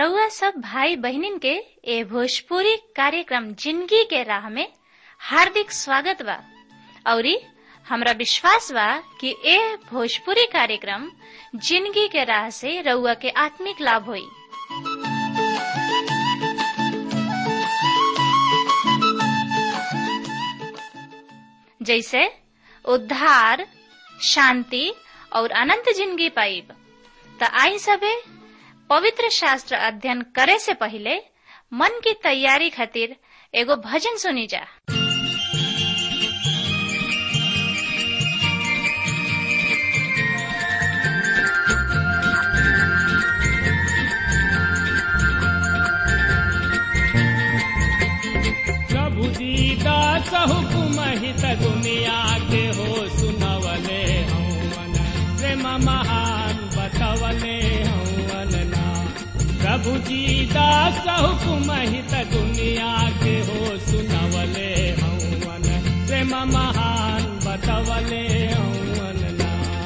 रउआ सब भाई बहनिन के ए भोजपुरी कार्यक्रम जिंदगी के राह में हार्दिक स्वागत बा औरी हमरा विश्वास बा कि ए भोजपुरी कार्यक्रम जिंदगी के राह से रउआ के आत्मिक लाभ होई जैसे उद्धार शांति और अनंत जिंदगी पाइब त आई सबे पवित्र शास्त्र अध्ययन करे से पहले मन की तैयारी खातिर एगो भजन सुनी जा प्रभु दीदा हुकुम हित दुनिया के हो सुनवले हवन प्रेम महान बतवले हवन ना प्रभु दीदा हुकुम हित दुनिया के हो सुनवले हवन प्रेम महान बतवले हवन ना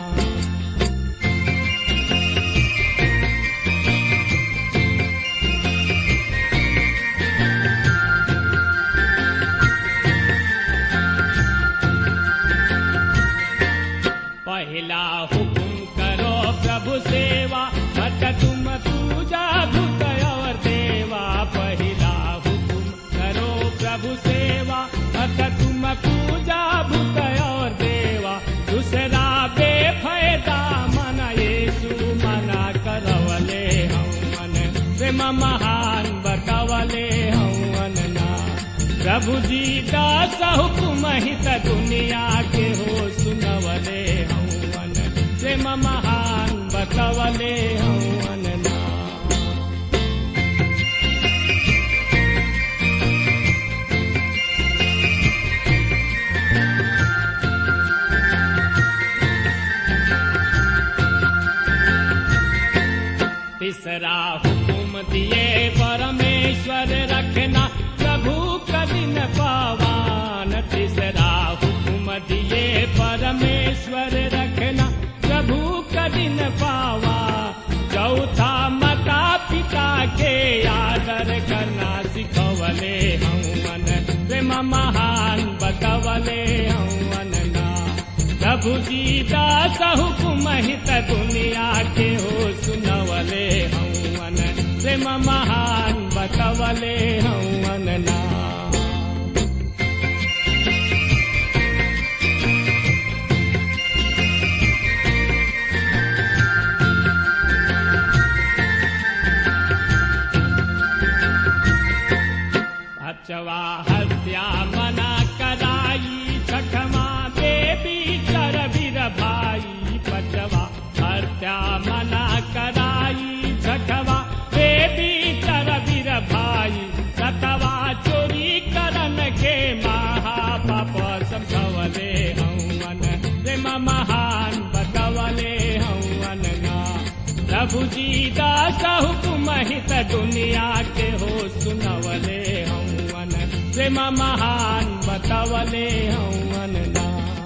पहला हुकुम करो प्रभु सेवा मत तुम पूजा भूत और देवा पहला हुकुम करो प्रभु सेवा मत तुम पूजा भूत और देवा दूसरा बेफायदा मन येसु मना करवले हम मन प्रेम महान बतवले हवन ना प्रभु जी दास हुकुम हित दुनिया के हो सुनवले हवन प्रेम महान बतवले हवन ना तीसरा हुकुम दिए परमेश्वर रखना प्रभु कदिन पावान तीसरा हुकुम दिए परमेश्वर रखना प्रभु कदिन पावा चौथा माता पिता के आदर करना सिखवले हवन प्रेम महान बतवले हवन ना प्रभु जी दास हुकुम हित दुनिया के हो सुनवले हवन प्रेम महान बतवले हवन ना अचवा हत्या मना कराई छठमा देवी कर वीर भाई पचवा हत्या मना कराई छठवा देवी कर वीर भाई सतवा चोरी करन के महापाप समझवले हवन प्रेम महान बतवले हवन ना प्रभु जी दास हुकुम हित दुनिया के हो सुनवले हवन प्रेम महान बतवले हवन ना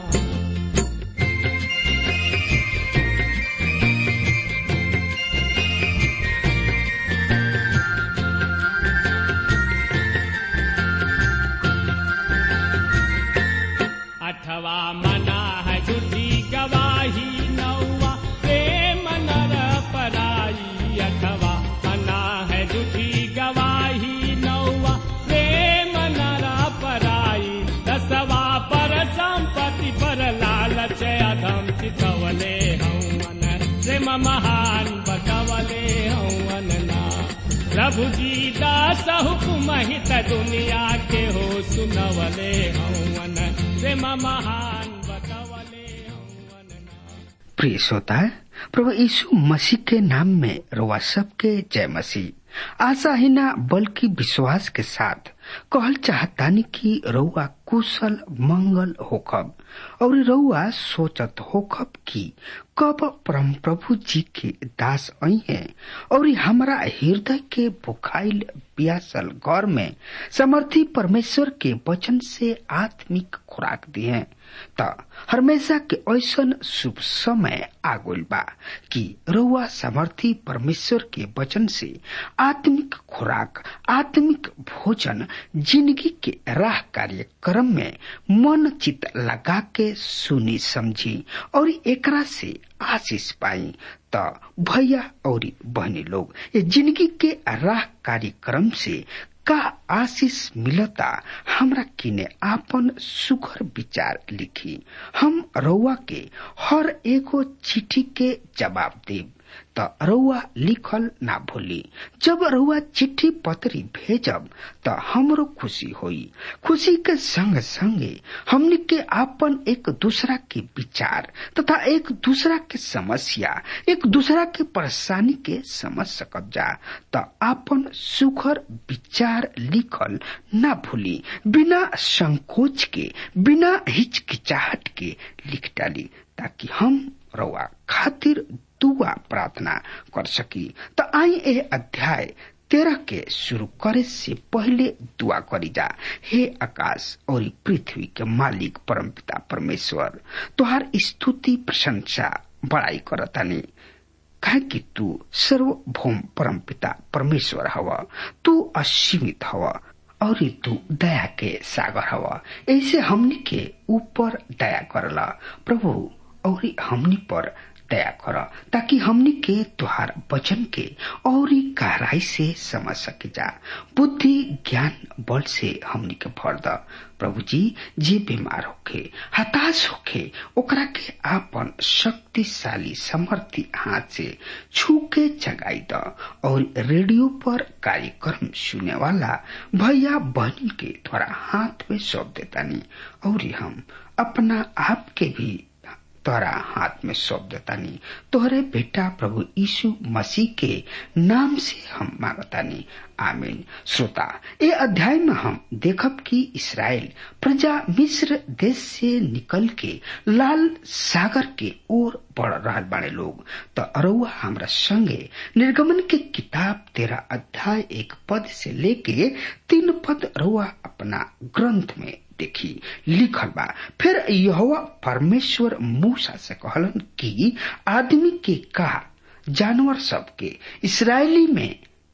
अठवा मना है झूठी गवाही नौवा प्रेम नर पराई अठवा मना है झूठी गवाही नौवा प्रेम नर पराई दसवा पर संपत्ति पर लालच अधम चितवले हवन प्रेम महान बतवले हवन ना प्रभु जी दास हुकुम हित दुनिया के हो सुनवले हवन प्रेम महान बतवले हवन ना प्रिय श्रोता प्रभु यीशु मसीह के नाम में रउआ सबके जय मसीह आशा ही ना बल्कि विश्वास के साथ कहल चाहतानी कि रउआ कुशल मंगल होखब और रउआ सोचत होखब कि कब परम प्रभु जी के दास आई हैं और हमारा हृदय के बुखाइल प्यासल घर में समर्थी परमेश्वर के वचन से आत्मिक खुराक दिए त हमेशा के ऐसन शुभ समय आगुल बा कि रउआ समर्थी परमेश्वर के वचन से आत्मिक खुराक आत्मिक भोजन जिंदगी के राह कार्यक्रम में मन चित लगा के सुनी समझी और एकरा से आशीष पाई त भैया और बहनी लोग ये जिंदगी के राह कार्यक्रम से का आशीष मिलता हमरा किने आपन सुखर विचार लिखी हम रउआ के हर एगो चिट्ठी के जवाब देब त रउआ लिखल ना भूली जब रउआ चिट्ठी पत्री भेजब त हमरो खुशी होई खुशी के संग संगे हमनी के आपन एक दूसरा के विचार तथा एक दूसरा के समस्या एक दूसरा के परेशानी के समझ सकब जा त आपन सुखर विचार लिखल ना भूली बिना संकोच के बिना हिचकिचाहट के लिख डाली ताकि हम रउआ खातिर दुआ प्रार्थना कर सकी त आई ए अध्याय तेरह के शुरू करे से पहले दुआ करी जा हे आकाश और पृथ्वी के मालिक परमपिता परमेश्वर तुहार स्तुति प्रशंसा बड़ाई करतानी कहे कि तू सर्वभौम परमपिता परमेश्वर हव तू असीमित हव और तू दया के सागर हव ऐसे हमनी के ऊपर दया करला प्रभु और हमनी पर दया कर ताकि हमनी के तुहार वचन के और गहराई से समझ सके जा बुद्धि ज्ञान बल से हमनी के भर द प्रभु जी जे बीमार होखे हताश होखे ओकरा के आपन शक्तिशाली समर्थी हाथ से छू के जगाई द और रेडियो पर कार्यक्रम सुने वाला भैया बहन के थोड़ा हाथ में सौंप देतानी और हम अपना आप के भी तोरा हाथ में सौंप देतानी तोहरे बेटा प्रभु यीशु मसीह के नाम से हम मांगतानी आमीन श्रोता ये अध्याय में हम देखब कि इसराइल प्रजा मिस्र देश से निकल के लाल सागर के ओर बढ़ रहा बाड़े लोग तो अरुआ हमरा संगे निर्गमन के किताब तेरा अध्याय एक पद से लेके तीन पद रुआ अपना ग्रंथ में देखी लिखल बा फिर यहोवा परमेश्वर मूसा से कहलन कि आदमी के का जानवर सब के इसराइली में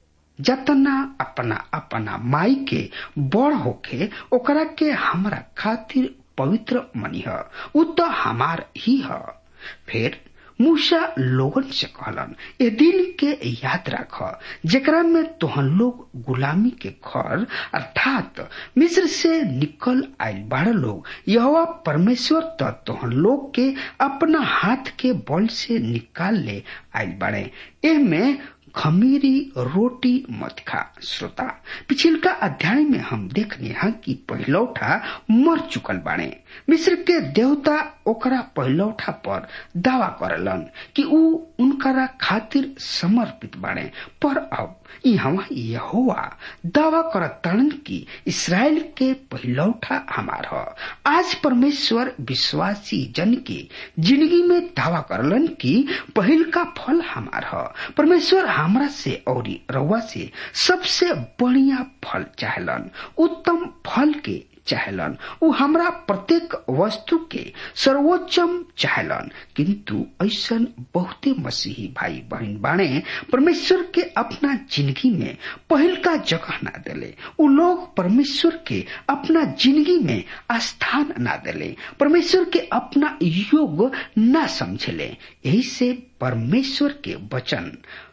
जतना अपना अपना माई के बड़ होके ओकरा के हमरा खातिर पवित्र मनिह उ तो हमार ही ह फिर मूसा लोगन से कहलन ए दिन के याद रख जेकरा में तोहन लोग गुलामी के घर अर्थात मिस्र से निकल आयल बाड़ लोग यह परमेश्वर तो तोहन लोग के अपना हाथ के बल से निकाल ले आयल बाड़े एमे खमीरी रोटी मत खा श्रोता पिछिलका अध्याय में हम देखने हैं कि पहलौठा मर चुकल बाणे मिस्र के देवता ओकरा पहलौठा पर दावा करलन कि ऊ उनकरा खातिर समर्पित बाणे पर अब यहाँ यहोवा दावा करतन कि इसराइल के पहलौठा हमार ह आज परमेश्वर विश्वासी जन के जिंदगी में दावा करलन कि पहिल का फल हमार ह परमेश्वर हमरा से और रउआ से सबसे बढ़िया फल चाहलन उत्तम फल के चाहलन उ हमरा प्रत्येक वस्तु के सर्वोच्चम चाहलन किंतु ऐसा बहुते मसीही भाई बहन बाणे परमेश्वर के अपना जिंदगी में पहल का जगह ना दिले उ लोग परमेश्वर के अपना जिंदगी में स्थान ना दिले परमेश्वर के अपना योग ना समझले यही से परमेश्वर के वचन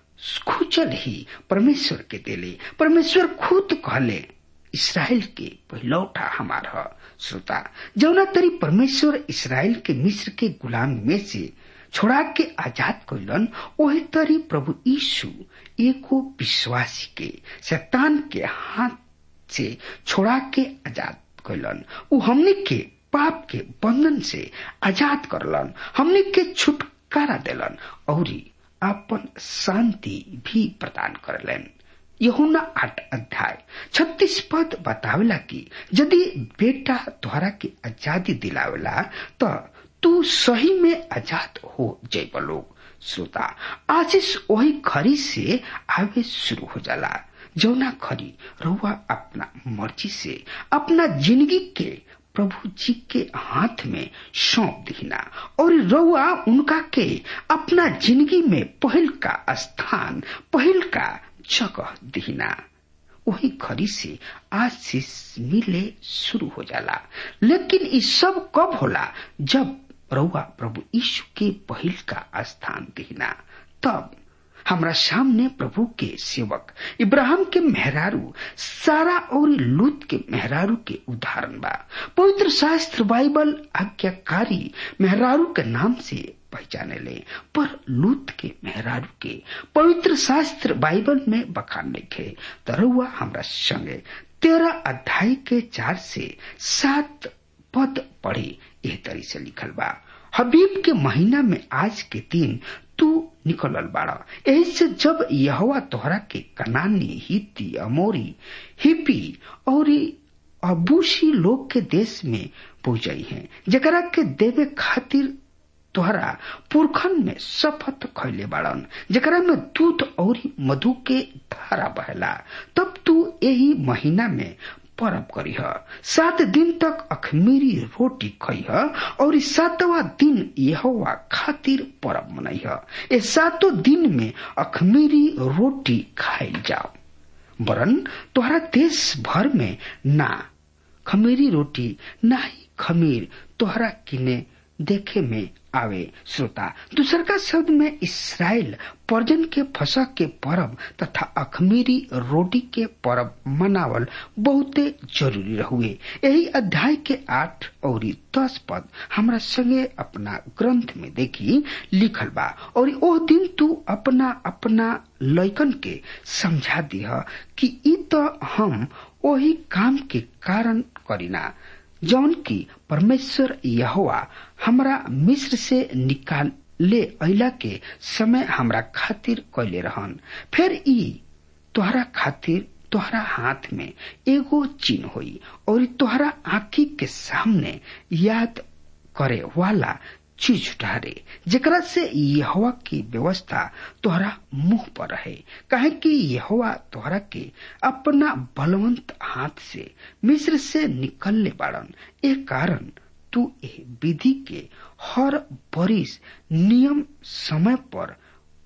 खुचल ही परमेश्वर के दिले परमेश्वर खुद कहले इसराइल के पहलौठा हमार ह श्रोता जौना तरी परमेश्वर इसराइल के मिस्र के गुलाम में से छोड़ा के आजाद कैलन वही तरी प्रभु यीशु एको विश्वासी के शैतान के हाथ से छोड़ा के आजाद कैलन उ हमने के पाप के बंधन से आजाद करलन हमने के छुटकारा दिलन और अपन शांति भी प्रदान करलन यहुना आठ अध्याय छत्तीस पद बतावेला कि यदि बेटा द्वारा के आजादी दिलावेला तो तू सही में आजाद हो जैब लोग श्रोता आशीष वही खरी से आवे शुरू हो जाला जौना खरी रुआ अपना मर्जी से अपना जिंदगी के प्रभु जी के हाथ में सौंप दीना और रउआ उनका के अपना जिंदगी में पहल का स्थान पहल का जगह दीना वही घड़ी से आशीष मिले शुरू हो जाला लेकिन ये सब कब होला जब रउआ प्रभु यीशु के पहिल का स्थान दीना तब हमरा सामने प्रभु के सेवक इब्राहिम के मेहरारू सारा और लूत के मेहरारू के उदाहरण बा पवित्र शास्त्र बाइबल आज्ञाकारी मेहरारू के नाम से पहचाने ले पर लूत के मेहरारू के पवित्र शास्त्र बाइबल में बखान लिखे तरुआ हमरा संगे तेरह अध्याय के चार से सात पद पढ़े यह तरी से लिखल बा हबीब के महीना में आज के दिन तू निकलल बाड़ा यही से जब यहवा तोहरा के कनानी हिती अमोरी हिपी और अबूसी लोग के देश में पहुंचाई है जकरा के देवे खातिर तोहरा पुरखन में शपथ खैले बाड़न जकरा में दूध और मधु के धारा बहला तब तू यही महीना में परब करीह सात दिन तक अखमीरी रोटी खइह और सातवा दिन यहोवा खातिर परब मनइह ए सातों दिन में अखमीरी रोटी खाइल जाओ वरन तोहरा देश भर में ना खमीरी रोटी ना ही खमीर तोहरा किने देखे में आवे श्रोता दूसर का शब्द में इसराइल पर्जन के फसा के परब तथा अखमीरी रोटी के परब मनावल बहुते जरूरी रहुए यही अध्याय के आठ और दस पद हमरा संगे अपना ग्रंथ में देखी लिखल बा और ओ दिन तू अपना अपना लैकन के समझा दिह कि ई तो हम वही काम के कारण करीना जौन की परमेश्वर यहोवा हमरा मिस्र से निकाल ले अला के समय हमरा खातिर कैले रहन फिर ई तोहरा खातिर तोहरा हाथ में एगो चिन्ह होई और तोहरा आंखी के सामने याद करे वाला चीज ठहरे जेकरा से यहोवा की व्यवस्था तोहरा मुंह पर रहे कहे कि यहोवा तोहरा के अपना बलवंत हाथ से मिस्र से निकलने बाड़न ए कारण तू ए विधि के हर बरिस नियम समय पर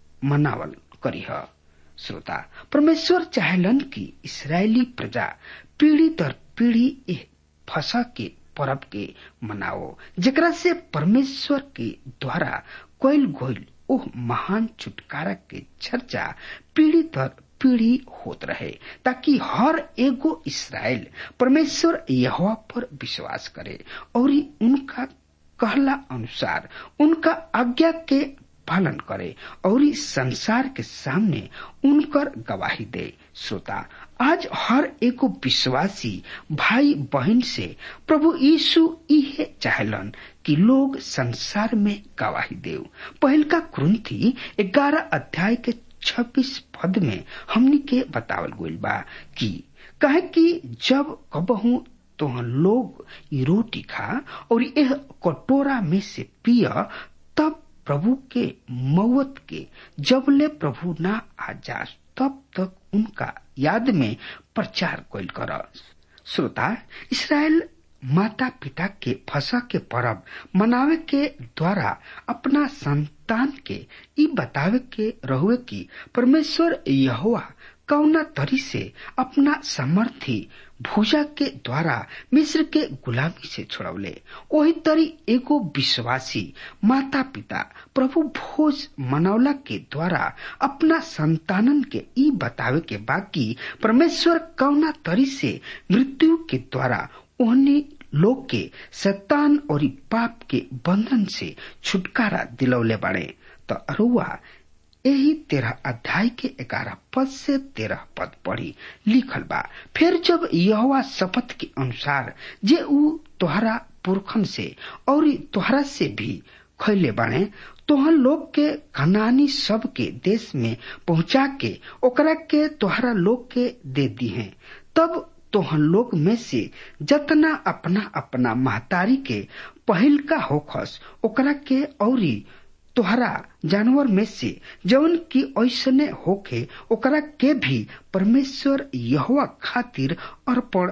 मनावल करीह श्रोता परमेश्वर चाहलन कि इसराइली प्रजा पीढ़ी दर पीढ़ी ए फसा के परब के मनाओ जेकरा से परमेश्वर के द्वारा कोयल गोयल ओह महान छुटकारा के चर्चा पीढ़ी दर पीढ़ी होत रहे ताकि हर एगो इसराइल परमेश्वर यहोवा पर विश्वास करे और उनका कहला अनुसार उनका आज्ञा के पालन करे और संसार के सामने उनकर गवाही दे श्रोता आज हर एगो विश्वासी भाई बहन से प्रभु यीशु इहे चाहलन कि लोग संसार में गवाही देव पहल का क्रंथी ग्यारह अध्याय के छब्बीस पद में हमनी के बतावल गईल बा कि कहे कि जब कबहू तो लोग ई रोटी खा और यह कटोरा में से पिय तब प्रभु के मौत के जबले प्रभु ना आ जा तब तक उनका याद में प्रचार कैल कर श्रोता इसराइल माता पिता के फसा के परब मनावे के द्वारा अपना संतान के ई बतावे के रहुए कि परमेश्वर यहोवा कौना तरी से अपना समर्थी भूजा के द्वारा मिस्र के गुलामी से छोड़वले वही तरी एगो विश्वासी माता पिता प्रभु भोज मनौला के द्वारा अपना संतानन के ई बतावे के बाकी परमेश्वर कौना तरी से मृत्यु के द्वारा उन्हें लोग के शैतान और पाप के बंधन से छुटकारा दिलौले बाड़े तो अरुआ यही तेरह अध्याय के ग्यारह पद से तेरह पद पढ़ी लिखल बा फिर जब यहोवा शपथ के अनुसार जे ऊ तोहरा पुरखन से और तोहरा से भी खैले बाणे तोहन लोग के कनानी सब के देश में पहुंचा के ओकरा के तोहरा लोग के दे दी है तब तोहन लोग में से जतना अपना अपना महतारी के पहिल का होखस ओकरा के औरी तोहरा जानवर में से जौन की ऐसने होके ओकरा के भी परमेश्वर यहोवा खातिर अर्पण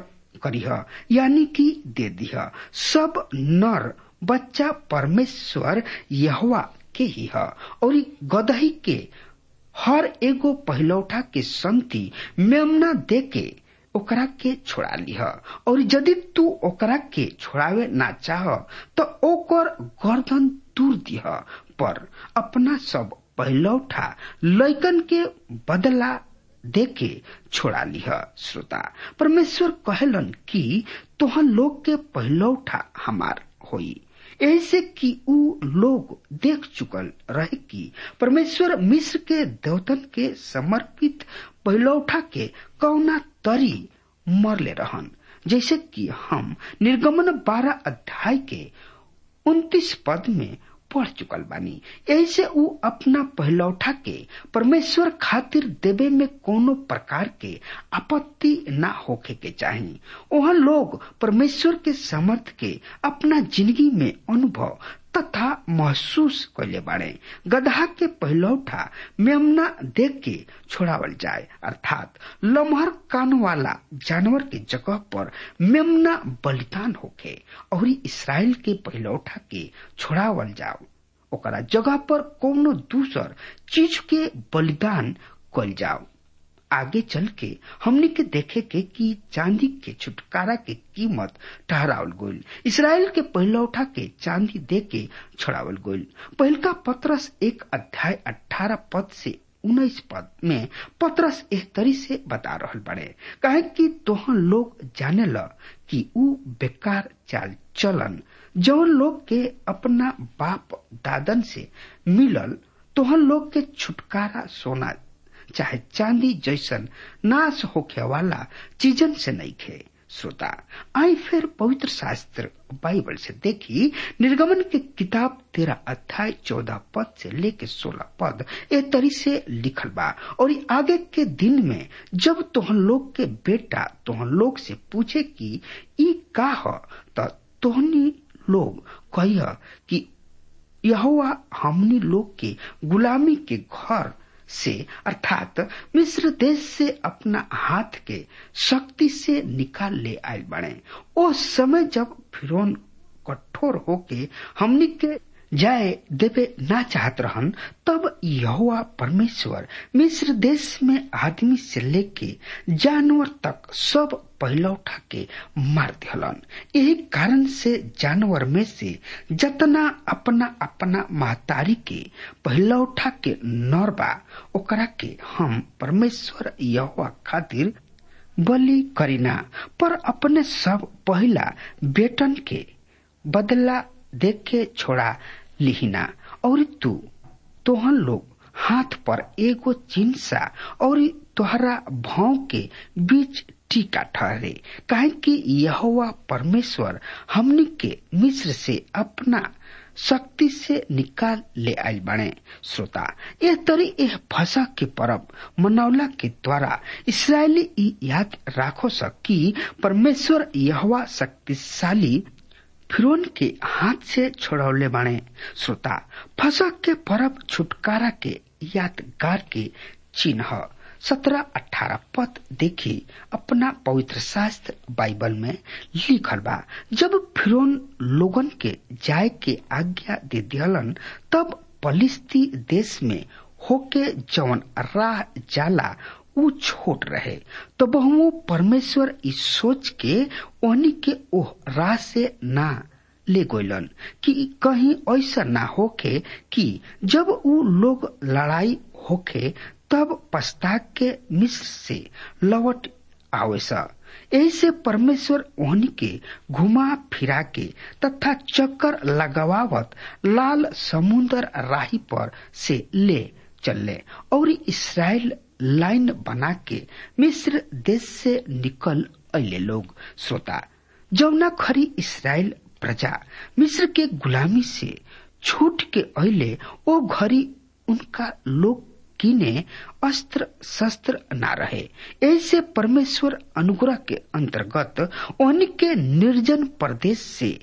करीह यानी कि दे दिह सब नर बच्चा परमेश्वर यहवा के ही है और गदही के हर एगो पहलौठा के संति मेमना दे के ओकरा के छोड़ा लिह और यदि तू ओकरा के छोड़ावे ना चाह तो ओकर गर्दन दूर दिह पर अपना सब पहलौठा लैकन के बदला देके छोड़ा लिह श्रोता परमेश्वर कहलन कि तोहन लोग के पहलौठा हमार होई ऐसे कि ऊ लोग देख चुकल रहे कि परमेश्वर मिस्र के देवतन के समर्पित पहलौठा के कौना तरी मरले रहन जैसे कि हम निर्गमन बारह अध्याय के उन्तीस पद में पढ़ चुकल बानी ऐसे ऊ अपना पहलौठा के परमेश्वर खातिर देवे में कोनो प्रकार के आपत्ति ना होखे के चाही वहाँ लोग परमेश्वर के समर्थ के अपना जिंदगी में अनुभव तथा महसूस कैले बाड़े गधा के पहलौठा मेमना देख के छोड़ावल जाए अर्थात लमहर कान वाला जानवर के जगह पर मेमना बलिदान होखे और इसराइल के पहलौठा के छोड़ावल जाओ ओकरा जगह पर कोनो दूसर चीज के बलिदान कल जाओ आगे चल के हमने के देखे के कि चांदी के छुटकारा के कीमत ठहरावल गोल इसराइल के पहलौठा के चांदी दे के छोड़ावल गोल पहलका पत्रस एक अध्याय अठारह पद से उन्नीस पद में पत्रस एह तरी से बता रहल बड़े कहे कि तोहन लोग जाने ल कि ऊ बेकार चाल चलन जौन लोग के अपना बाप दादन से मिलल तोहन लोग के छुटकारा सोना चाहे चांदी जैसन नाश होखे वाला चीजन से नहीं खे श्रोता आई फिर पवित्र शास्त्र बाइबल से देखी निर्गमन के किताब तेरह अध्याय चौदह पद से लेके सोलह पद ए तरी से लिखल बा और आगे के दिन में जब तोहन लोग के बेटा तोहन लोग से पूछे कि ई का ह त तोहनी लोग कहिय कि यहोवा हमनी लोग के गुलामी के घर से अर्थात मिस्र देश से अपना हाथ के शक्ति से निकाल ले आयल बने ओ समय जब फिरौन कठोर होके हमनी के जाए देवे ना चाहत रहन तब यहोवा परमेश्वर मिस्र देश में आदमी से लेके जानवर तक सब पहला उठा के मार दिहलन यही कारण से जानवर में से जतना अपना अपना महतारी के पहला उठा के नर बा ओकरा के हम परमेश्वर यहोवा खातिर बलि करीना पर अपने सब पहला बेटन के बदला देख के छोड़ा लिहिना और तू तोहन लोग हाथ पर एगो चिंसा और तोहरा भाव के बीच टीका ठहरे काहे कि यहोवा परमेश्वर हमनी के मिस्र से अपना शक्ति से निकाल ले आयल बने श्रोता यह तरी यह भाषा के परब मनौला के द्वारा इसराइली ई याद राखो सक कि परमेश्वर यहवा शक्तिशाली फिरौन के हाथ से छोड़ौले बाणे श्रोता फसक के परब छुटकारा के यादगार के चिन्ह सत्रह अठारह पद देखी अपना पवित्र शास्त्र बाइबल में लिखल बा जब फिरौन लोगन के जाय के आज्ञा दे दिहलन तब पलिस्ती देश में होके जवन राह जाला ऊ छोट रहे तो बहुओं परमेश्वर इस सोच के ओहनी के ओह राह से ना ले गोलन कि कहीं ऐसा ना होके कि जब ऊ लोग लड़ाई होके तब पछता के मिस्र से लौट आवेसा ऐसे परमेश्वर ओहनी के घुमा फिरा के तथा चक्कर लगावत लाल समुन्दर राही पर से ले चले और इसराइल लाइन बना के मिस्र देश से निकल अले लोग श्रोता जौना खरी इसराइल प्रजा मिस्र के गुलामी से छूट के अले ओ घड़ी उनका लोग किने अस्त्र शस्त्र न रहे ऐसे परमेश्वर अनुग्रह के अंतर्गत उनके निर्जन प्रदेश से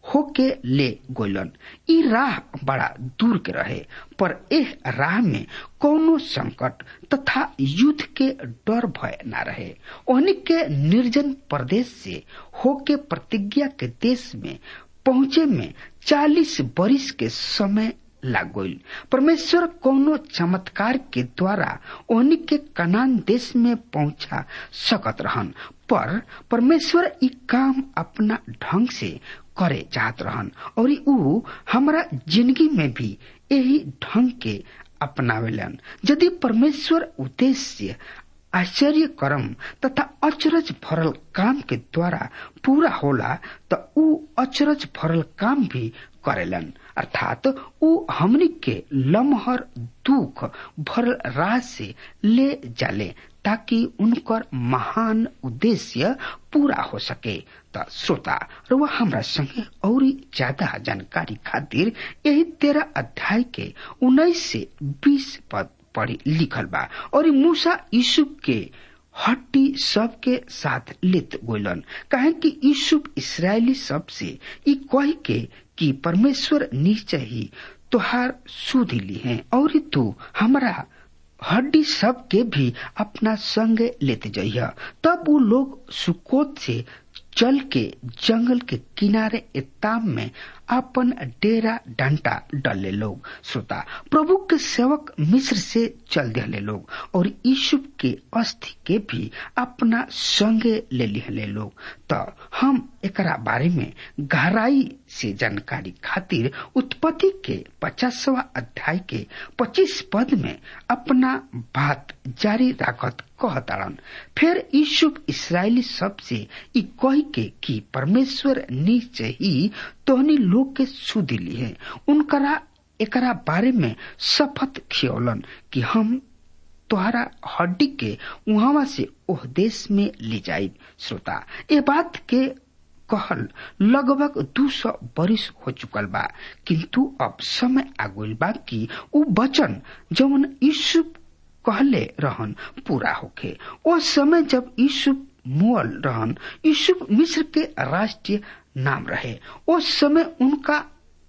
होके ले गोलन ई राह बड़ा दूर के रहे पर एह राह में कौनो संकट तथा युद्ध के डर भय न रहे ओहनी के निर्जन प्रदेश से होके प्रतिज्ञा के देश में पहुंचे में चालीस बरिस के समय लाग गईल परमेश्वर कोनो चमत्कार के द्वारा ओहनी के कनान देश में पहुंचा सकत रहन पर परमेश्वर ई काम अपना ढंग से करे चाहत रहन और ऊ हमारा जिंदगी में भी यही ढंग के अपनावेलन यदि परमेश्वर उद्देश्य आश्चर्य कर्म तथा अचरज भरल काम के द्वारा पूरा होला तो ऊ अचरज भरल काम भी करेलन अर्थात ऊ हमनी के लमहर दुख भरल राह से ले जाले ताकि उनकर महान उद्देश्य पूरा हो सके त श्रोता रुआ हमरा संगे और ज्यादा जानकारी खातिर यही तेरह अध्याय के उन्नीस से बीस पद पढ़ी लिखल बा और मूसा यूसुफ के हड्डी सब के साथ लेत गोलन काहे कि यूसुफ इसराइली सब से ई कह के कि परमेश्वर निश्चय ही तुहार सुध ली है और तू हमारा हड्डी सब के भी अपना संग लेते जाइया तब वो लोग सुकोत से चल के जंगल के किनारे एताम में अपन डेरा डंटा डले लोग श्रोता प्रभु के सेवक मिस्र से चल दिले लोग और यीशु के अस्थि के भी अपना संगे ले लिहले लोग तो हम एकरा बारे में गहराई से जानकारी खातिर उत्पत्ति के पचासवा अध्याय के पच्चीस पद में अपना बात जारी राखत कहताड़न फिर यूसुफ इसराइली सब से ई कह के कि परमेश्वर निश्चय ही तोहनी लोग के सुदिली है उनकरा एकरा बारे में शपथ खियौलन कि हम तोहरा हड्डी के उहावा से ओह देश में ले जाई श्रोता ये बात के कहल लगभग दू सौ बरिस हो चुकल बा किंतु अब समय आगुल बा कि उ वचन जवन यीशु कहले रहन पूरा होखे ओ समय जब यीशु मुअल रहन यूसुफ मिस्र के राष्ट्रीय नाम रहे उस समय उनका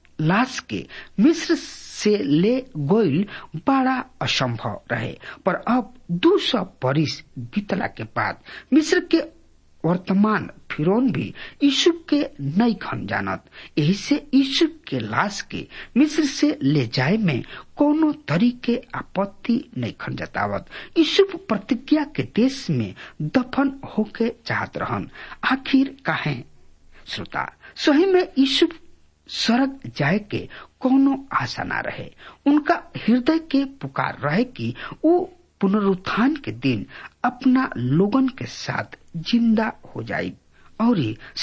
लाश के मिस्र से ले गोइल बड़ा असंभव रहे पर अब दो सौ बरिस बीतला के बाद मिस्र के वर्तमान फिरौन भी यूसुफ के नई खन जानत यही से यूसुफ के लाश के मिस्र से ले जाए में कोनो तरीके आपत्ति नहीं खन जतावत यूसुफ प्रतिज्ञा के देश में दफन होके चाहत रहन आखिर काहे श्रोता सही में यूसुफ सड़क जाए के कोनो आशा ना रहे उनका हृदय के पुकार रहे कि वो पुनरुत्थान के दिन अपना लोगन के साथ जिंदा हो जाये और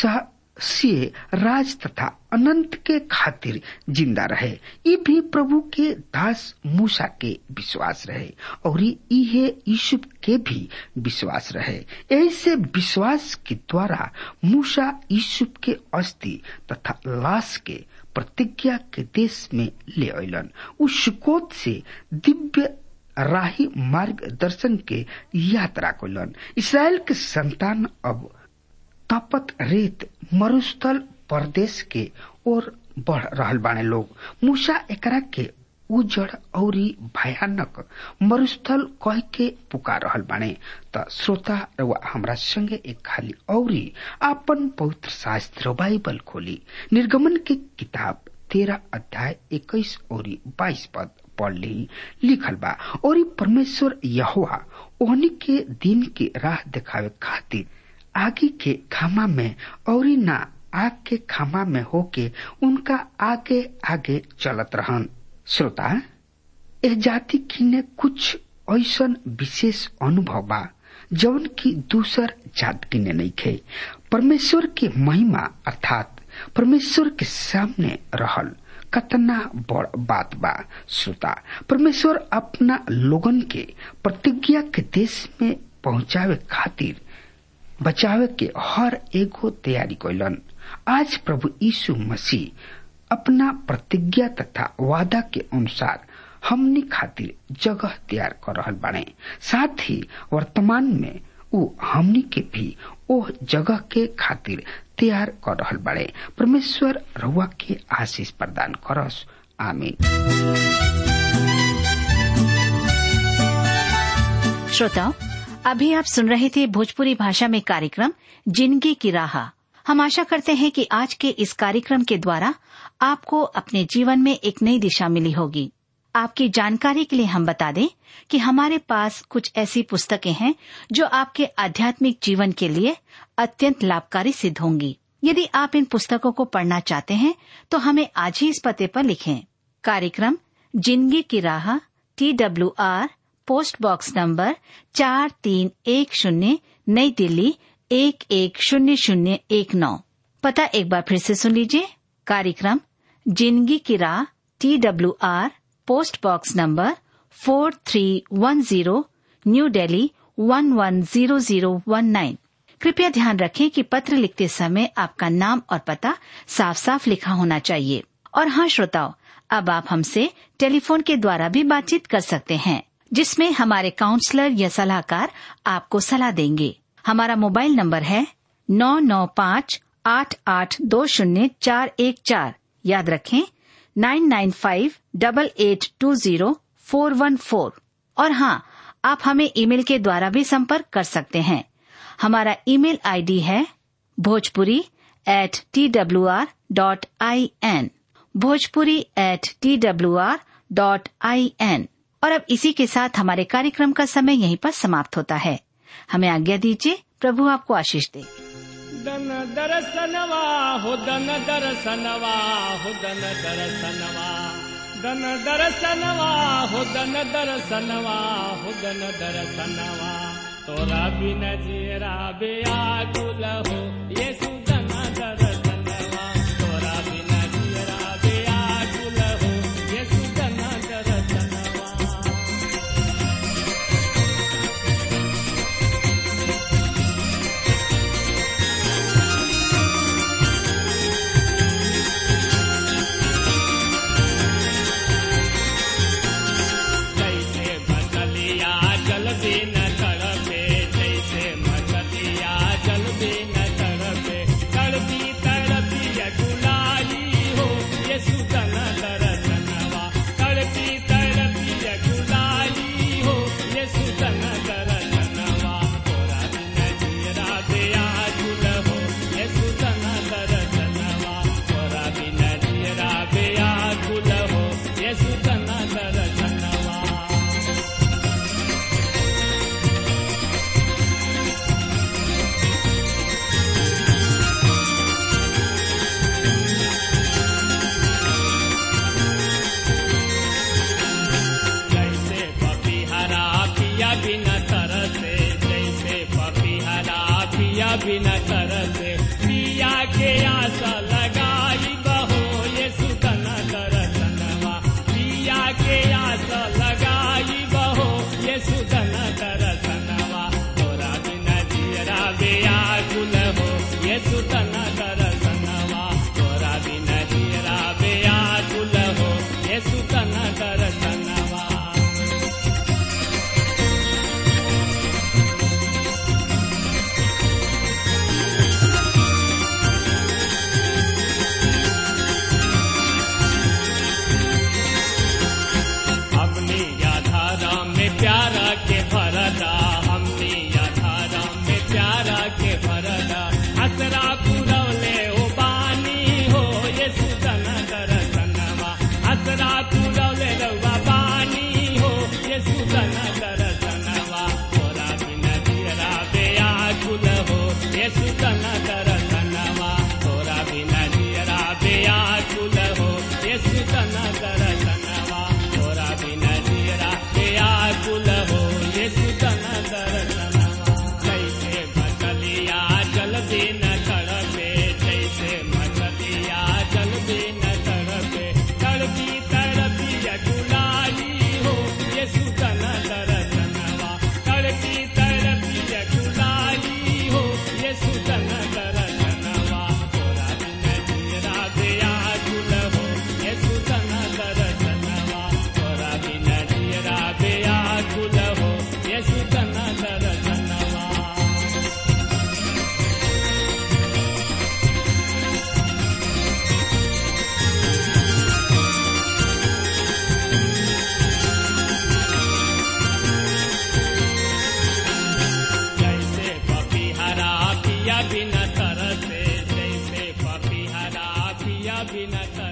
से राज तथा अनंत के खातिर जिंदा रहे ये भी प्रभु के दास मूसा के विश्वास रहे और ये यूसुफ के भी विश्वास रहे ऐसे विश्वास के द्वारा मूसा यूसुफ के अस्थि तथा लाश के प्रतिज्ञा के देश में ले अलन उस सुकोत से दिव्य राही मार्गदर्शन के यात्रा कैलन इसराइल के संतान अब तपत रेत मरुस्थल प्रदेश के ओर बढ़ रहल बाने लोग मूसा एकरा के उजड़ और भयानक मरुस्थल कह के पुकार रहल बाने त श्रोता रवा हमरा संगे एक खाली औरी आपन पवित्र शास्त्र बाइबल खोली निर्गमन के किताब तेरह अध्याय इक्कीस और बाईस पद पढ़ ली लिखल बा और परमेश्वर यहोवा ओहनी के दिन के राह दिखावे खातिर आगे के खामा में और ना आग के खामा में होके उनका आगे आगे चलत रहन श्रोता ए जाति किने कुछ ऐसा विशेष अनुभव बा जवन की दूसर जात किने नहीं खे परमेश्वर के महिमा अर्थात परमेश्वर के सामने रहल कतना बड़ बात बा श्रोता परमेश्वर अपना लोगन के प्रतिज्ञा के देश में पहुंचावे खातिर बचावे के हर एगो तैयारी कैलन आज प्रभु यीशु मसीह अपना प्रतिज्ञा तथा वादा के अनुसार हमनी खातिर जगह तैयार कर रहल बाने साथ ही वर्तमान में वो हमनी के भी ओह जगह के खातिर तैयार कर रहल बड़े परमेश्वर रउआ के आशीष प्रदान करस आमीन श्रोताओं अभी आप सुन रहे थे भोजपुरी भाषा में कार्यक्रम जिंदगी की राह हम आशा करते हैं कि आज के इस कार्यक्रम के द्वारा आपको अपने जीवन में एक नई दिशा मिली होगी आपकी जानकारी के लिए हम बता दें कि हमारे पास कुछ ऐसी पुस्तकें हैं जो आपके आध्यात्मिक जीवन के लिए अत्यंत लाभकारी सिद्ध होंगी यदि आप इन पुस्तकों को पढ़ना चाहते हैं तो हमें आज ही इस पते पर लिखें कार्यक्रम जिंदगी की राह T W R post box number चार तीन एक शून्य नई दिल्ली एक एक शून्य शून्य एक नौ पता एक बार फिर से सुन लीजिए कार्यक्रम जिंदगी की राह T W R post box number four three one zero new Delhi one one zero zero one nine कृपया ध्यान रखें कि पत्र लिखते समय आपका नाम और पता साफ साफ लिखा होना चाहिए और हाँ श्रोताओं अब आप हमसे टेलीफोन के द्वारा भी बातचीत कर सकते हैं जिसमें हमारे काउंसलर या सलाहकार आपको सलाह देंगे हमारा मोबाइल नंबर है नौ नौ पाँच आठ आठ दो शून्य चार एक चार याद रखें nine nine five double eight two zero four one four और हाँ आप हमें ईमेल के द्वारा भी संपर्क कर सकते हैं हमारा ईमेल आईडी है Bhojpuri at T W R dot I N Bhojpuri at T W R dot I N और अब इसी के साथ हमारे कार्यक्रम का समय यहीं पर समाप्त होता है हमें आज्ञा दीजिए प्रभु आपको आशीष दे दन दरसनवा हो दन दरसनवा हो दन दरसनवा दन दरसनवा हो दन दरसनवा हो दन दरसनवा तोरा बिन जीरा बेया गुल हो येसु दन दरसनवा तोरा बिन जीरा बेया गुल हो येसु दन दरसनवा जैसे मछलिया जल बिन तड़पे जैसे मछलिया जल बिन तड़पे तड़पी तड़पी गुलाई हो ये सुतन दरसनवा तड़पी तड़पी गुलाई हो ये सुतन दरसनवा तोरा बिन जीरा बेया गुल हो ये सुतन दरसनवा तोरा बिन जीरा बेया गुल हो ये सुतन दरसनवा जैसे पपीहरा पिया बिन तरसे जैसे पपीहरा पिया बिन तरसे पिया के आशा लगाई बहो ये सुतन दरसनवा पिया के आशा लगाई बहो ये सुतन दरसनवा तोरा बिन जीरा बेया गुल हो ये सुतन दरसनवा तोरा बिन जीरा बेया गुल हो ये सुतन दरसनवा भी न